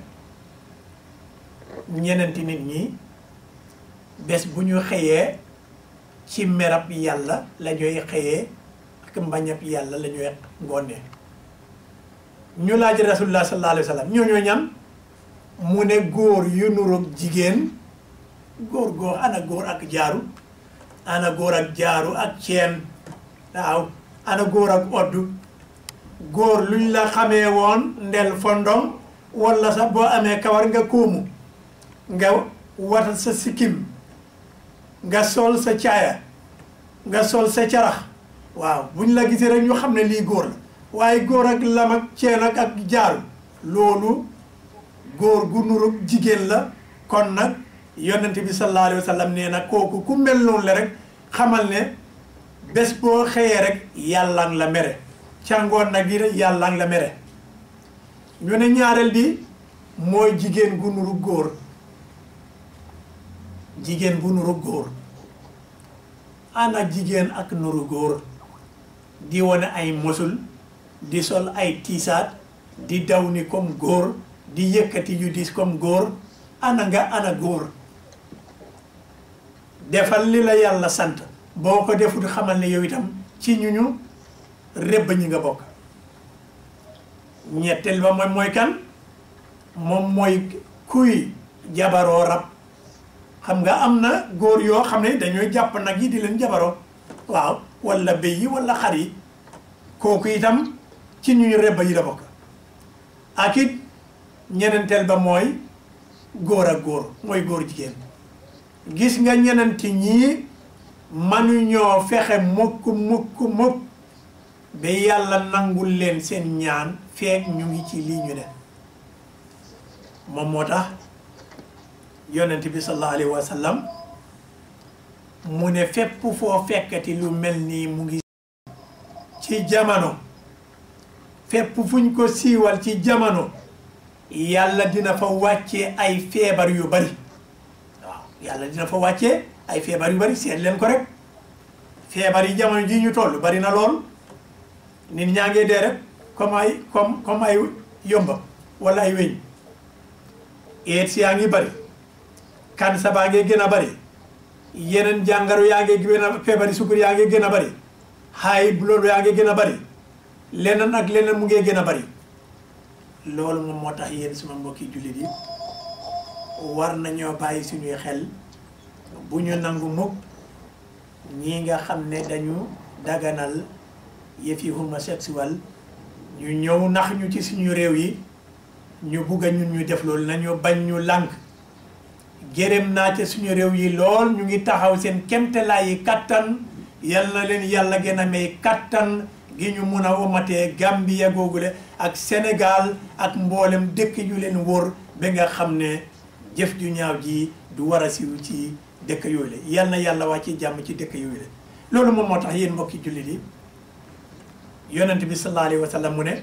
ñenenti nit ñi bés bu ñu xëyee ci merab yàlla la ñuy xëyee ak mbañab yàlla la ñuy ngoonee ñu laaj rasulullah sallallahu alayhi wa sallam ñooñoo ñam mu ne góor yu nuroog jigéen góor góor ana góor ak jaaru ana góor ak jaaru ak ceen waaw ana góor ak oddu góor luñ la xamee woon ndel fondom walla sax boo amee kawar nga kóomu nga watal sa sikkim nga sol sa caaya nga sol sa carax waaw buñ la gisee rek ñu xam ne lii góor la waaye góor ak lam ak ceen ak ak jaaru loolu góor gu nuru jigéen la kon nag yonent bi sallallahu alayhi wa sallam nee na kooku ku mel noonu la rek xamal ne bés boo xëyee rek yàlla nga la mere càngoon nag yi rek yàlla nga la mere ñu ne ñaareel bi mooy jigéen gu nuru góor jigéen bu nuru góor ana jigéen ak nuru góor di wane ay mosul di sol ay tiisaat di daw ni comme góor di yëkkati yu dis comme góor ana nga ana góor defal li la yàlla sant boo ko defut xamal ne yow itam ci ñu ñu rëbb ñi nga bokk ñetteel ba mooy mooy kan moom mooy kuy jabaroo rab xam nga am na góor yoo xam ne dañooy jàpp nag yi di leen jabaroo waaw walla béy yi walla xar yi kooku itam ci ñu ñu rëbb yi la bokk ak it ñenenteel ba mooy góor ak góor mooy góor jigéen gis nga ñenenti ñii manuñoo fexe mukk mukk mukk ba yàlla nangul leen seen ñaan feek ñu ngi ci lii ñu ne moom moo tax yonent bi sallallahu alayhi wa sallam mu ne fépp foo fekkati lu mel nii mu ngi ci jamono fépp fuñ ko siiwal ci jamono yàlla dina fa wàccee ay feebar yu bari waaw yàlla dina fa wàccee ay feebar yu bari seet leen ko rek feebar yi jamono ji ñu toll bari na lool nit ñaa ngee dee rek comme ay comme comme ay yomba wala ay weñ eet si yaa ngi bari cancer baa ngee gën a bari yeneen jàngaro yaa ngee gën a feebari sukkur yaa ngee gën a bari high blood yaa ngi gën a bari leneen ak leneen mu ngi gën a bari loolu moom moo tax yéen suma mbokki jullit yi war nañoo bàyyi suñuy xel bu ñu nangu mukk ñii nga xam ne dañu daganal yëfi homosexuel ñu ñëw nax ñu ci suñu réew yi ñu bugg a ñun ñu def loolu nañu bañ ñu lànk gërëm naa ca suñu réew yi lool ñu ngi taxaw seen kemtalaay yi kattan yal na leen yàlla gën a may kattan gi ñu mun a womatee Gambia googule ak Sénégal ak mboolem dëkk yu leen wóor ba nga xam ne jëf ju ñaaw ji du war a siw ci dëkk yooyu la yal na yàlla wàcc jàmm ci dëkk yooyu la loolu moom moo tax yéen mbokki jullit yi yonent bi sallallahu alayhi wa sallam mu ne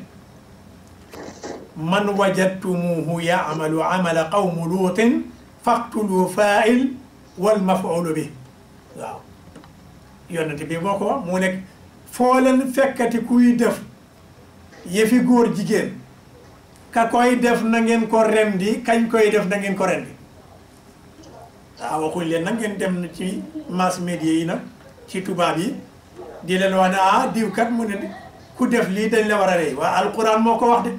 man wajadtumuhu yaamalu amala qawmu luutin faqtulu faail wal mafuulu bi waaw yonent bi moo ko wax mu nekk foo leen fekkati kuy def yëfi góor jigéen ka koy def na ngeen ko rendi kañ koy def na ngeen ko rendi waaw waxuñ leen nag ngeen dem ci mass media yi nag ci tubaab yi di leen wax ne ah diw kat mu ne ku def lii dañ la war a rey waa alquran moo ko wax de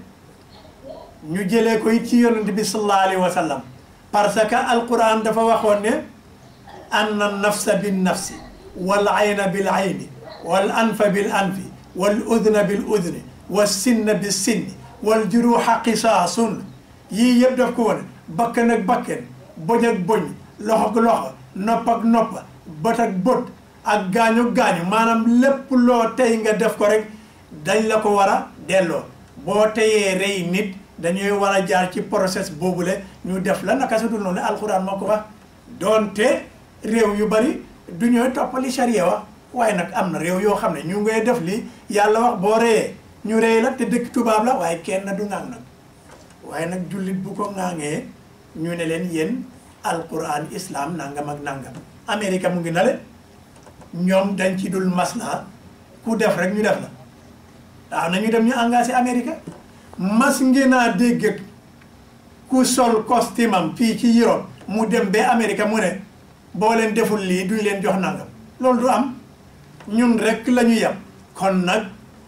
ñu jëlee ko it ci yonent bi sallallahu alayhi wa sallam parce que alquran dafa waxoon ne anna nafsa bin nafsi wal ayna bil ayni wal anfa bil anfi wal udna bil udni wal sinna bis sinni wal juruha qisaasun yii yëpp daf ko wone bakkan ak bakken boñ ak boñ loxo ak loxo nopp ak nopp bët ak bët ak gaañu gaañu maanaam lépp loo tey nga def ko rek dañ la ko war a delloo boo teyee rey nit dañuy war a jaar ci process boobule ñu def la naka su dul noonu alxuraan moo ko wax doonte réew yu bari du ñooy toppali charia wax waaye nag am na réew yoo xam ne ñu ngay def li yàlla wax boo reyee ñu rey la te dëkk tubaab la waaye kenn du ŋaang nag waaye nag jullit bu ko ŋaangee ñu ne leen yéen alquran islam nangam ak nangam Amérique mu ngi na le ñoom dañ ci dul masla ku def rek ñu def la waaw nañu dem ñu engagé Amérique mas ngeen a dégg ku sol costume am fii ci Europe mu dem ba Amérique mu ne boo leen deful lii duñ leen jox nangam loolu du am ñun rek la ñu yem kon nag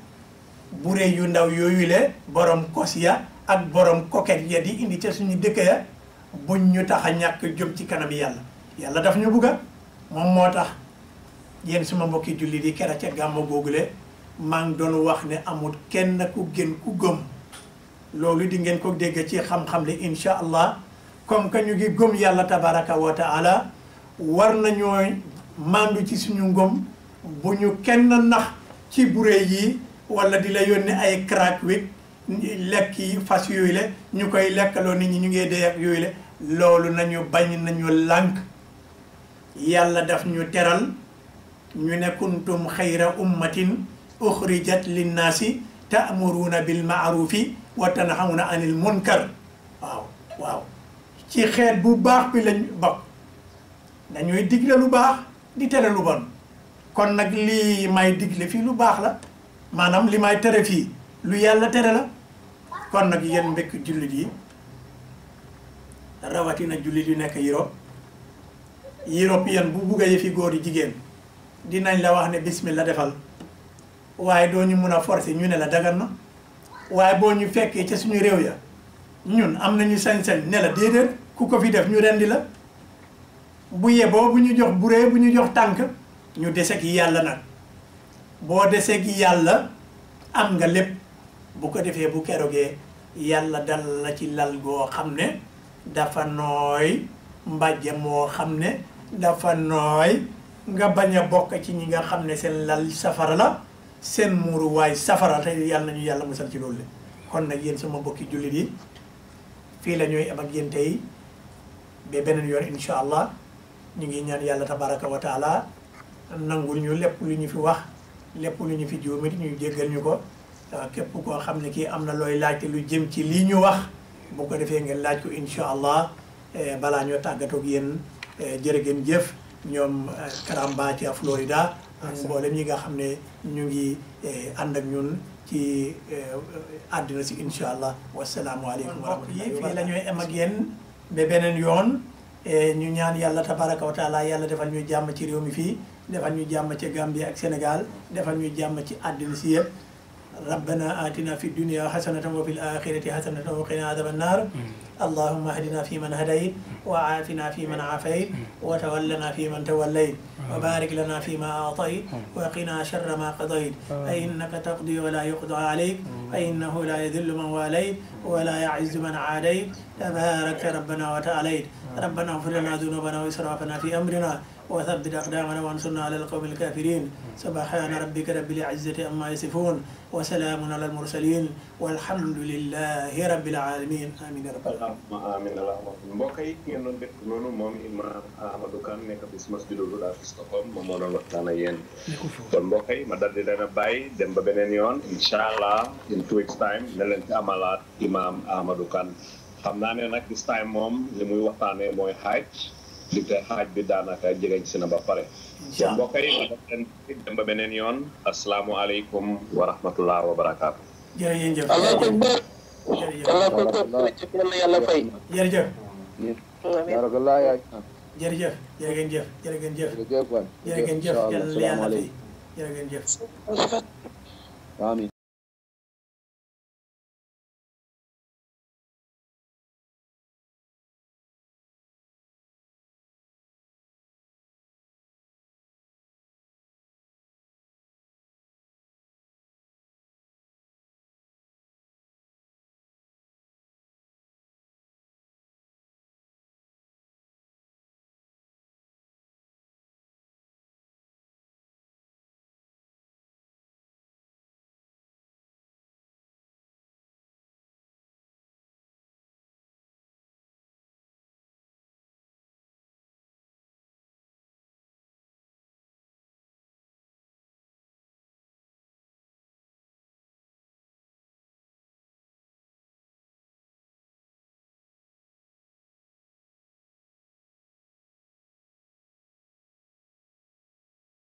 bure yu ndaw yooyu le borom kos ya ak borom coquette ya di indi ca suñu dëkk ya buñ ñu tax a ñàkk jëm ci kanam yàlla yàlla daf ñu bugga moom moo tax yéen suma mbokki jullit yi kera ca gàmma googule maa ngi doon wax ne amul kenn ku gën ku gëm loolu di ngeen ko dégg ci xam-xam le insha allah comme que ñu ngi gëm yàlla tabaraka wa taala war nañoo mandu ci suñu ngëm bu ñu kenn nax ci bure yi wala di la yónni ay crack wik lekk yi fas yooyu le ñu koy lekkaloo nit ñi ñu ngi dee ak yooyu le loolu nañu bañ nañu lànk yàlla daf ñu teral ñu ne kuntum xayra ummatin uxrijat linnaasi taamuruuna bil maarufi wa tanhawna anil munkar waaw waaw ci xeet bu baax bi lañ bokk dañuy digle lu baax di tere lu bon kon nag lii may digle fii lu baax la maanaam li may tere fii lu yàlla tere la kon nag yéen mbekk jullit yi rawatina jullit yu nekk Europe Europe yéen bu bugg a yëfi góor yi jigéen dinañ la wax ne bismillah defal waaye doo ñu mun a forcer ñu ne la dagan na waaye boo ñu fekkee ca suñu réew ya ñun am nañu sañ-sañ ne la déedéet ku ko fi def ñu rendi la bu yeboo bu ñu jox buree bu ñu jox tànk ñu deseg yàlla nag boo deseg yàlla am nga lépp bu ko defee bu kerogee yàlla dal la ci lal goo xam ne dafa nooy mbàjje moo xam ne dafa nooy nga bañ a bokk ci ñi nga xam ne seen lal safara la seen muuruwaay safara te yàlla nañu yàlla musal ci loolu le kon nag yéen sama mbokki jullit yi fii la ñooy am ak yéen tey ba beneen yoon incha allah ñu ngi ñaan yàlla tabaraka wa taala nangul ñu lépp lu ñu fi wax lépp lu ñu fi juumit ñu jéggal ñu ko képp koo xam ne kii am na looy laajte lu jëm ci lii ñu wax bu ko defee ngeen laaj ko incha allah balaa ñoo tàggatoog yéen jërë ngeen jëf ñoom Karamba ca Florida ak mboolem ñi nga xam ne ñu ngi ànd ak ñun ci àddina si incha allah wasalaamualeykum wa rahmatullahi fii la ñooy am ak yéen ba beneen yoon ñu ñaan yàlla tabaraka wa taala yàlla defal ñu jàmm ci réew mi fii defal ñu jàmm ci Gambie ak Sénégal defal ñu jàmm ci àddina si yëpp ربنا آتنا في الدنيا حسنة وفي الآخرة حسنة وقنا عذاب النار اللهم اهدنا فيمن هديت وعافنا فيمن عافيت وتولنا فيمن توليت وبارك لنا فيما أعطيت وقنا شر ما قضيت فإنك تقضي ولا يقضى عليك فإنه لا يذل من واليت ولا يعز من عاديت تبارك ربنا وتعاليت ربنا اغفر لنا ذنوبنا وإسرافنا في أمرنا وثبت أقدامنا وانصرنا على القوم الكافرين سبحان ربك رب العزة أما يصفون وسلام على المرسلين والحمد لله رب العالمين آمين يا رب العالمين
allahumma amin allahumma amin mbokk yi ngeen doon def noonu moom imam Ahmadou Kane nekk bis masjidul Huda fi Stockholm moom moo doon waxtaan ak yéen kon mbokk yi ma dal di leen a bàyyi dem ba beneen yoon incha allah in two weeks time ne leen ci amalaat imam Ahmadou Kane xam naa ne nag this time moom li muy waxtaanee mooy xaaj li te xaaj bi daanaka jegeñ si na ba pare kon mbokk yi ma dal leen dem ba beneen yoon asalaamualeykum wa rahmatullah wa barakaatu
jërëjëf
allahu akbar
jërëjëf
allahu akbar jërëjëf yal na yàlla fay
jërëjëf
barakallah yaay
jërëjëf jërë ngeen jëf jërë ngeen jëf
jërëjëf waay
jërë ngeen jëf yàlla na yàlla fay
salaamaaleykum
jërë ngeen jëf
amiin